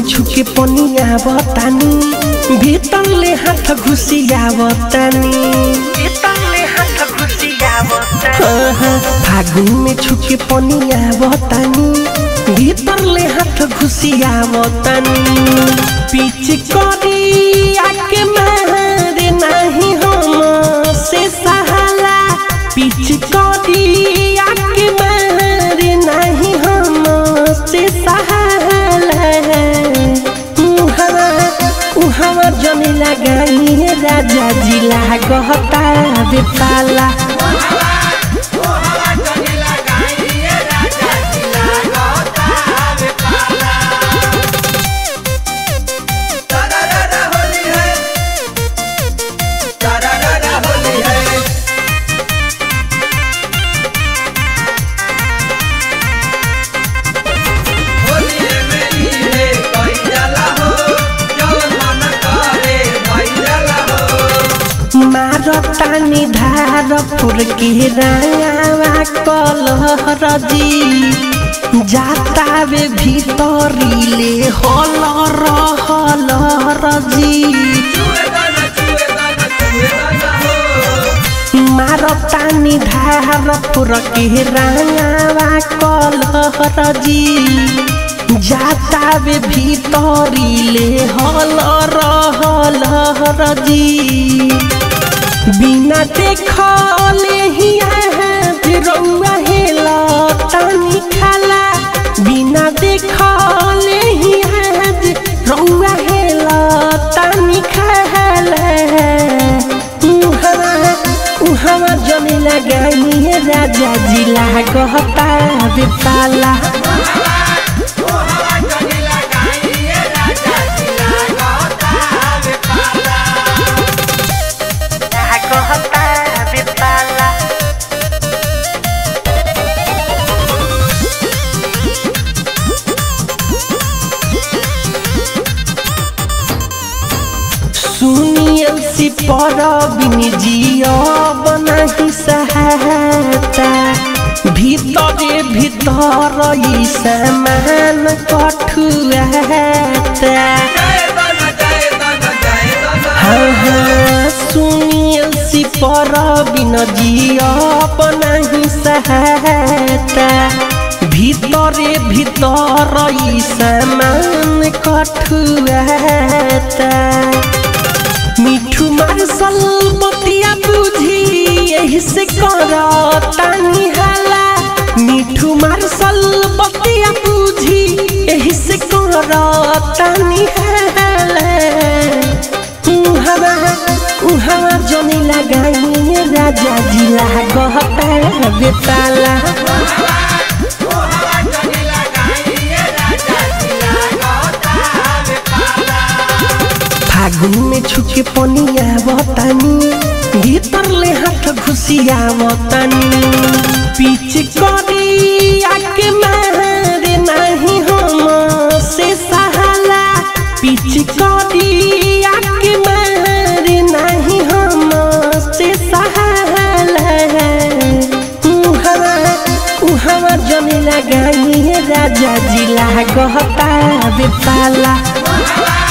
छुके पनिया बतानी भीतर ले हाथ घुसिया बतानी भीतर ले हाथ घुसिया बतानी फागुन में छुके पनिया बतानी भीतर ले हाथ घुसिया बतानी पीछ करी आके मारे नहीं हम से सहाला पीछ करी आके मारे नहीं हम से सहाला उहवा उहवा जमी लगाई राजा जी लागता बेपाला मारतानी धार फुर के रावा कलहर जी जातावे भीतरीले हल रहल जी मारतानी धार फुर के रावा कलहर जी जातावे भीतरीले हल रहल जी बिना देखले ही रउआ हेला तानी खाला बिना देखले ही रउआ हेला तानी खाला उहवा उहवा जमी लगाई राजा जी लागता बेपाला सुनियल सी पर जिया बनाही सहायता भीतरे भीतर ई सामान कठुआता हाँ हाँ सुनियल सी पर जिया बनाही सहायता भीतरे भीतर ई सामान कठुआता मिठू मार्शल बतिया बुझी यही से कर तानी हाला मिठू मार्शल बतिया बुझी यही से कर तानी हाला उहवा उहवा जनी लगाई राजा जी लागता बेताला फागुन में छुके पनिया बतानी भीतर ले हाथ घुसिया बतानी पीछ करी आके मारे नहीं हम से सहाला पीछ करी आके मारे नहीं हम से सहाला उहवा उहवा जमी लगाई राजा जी लागता बेपाला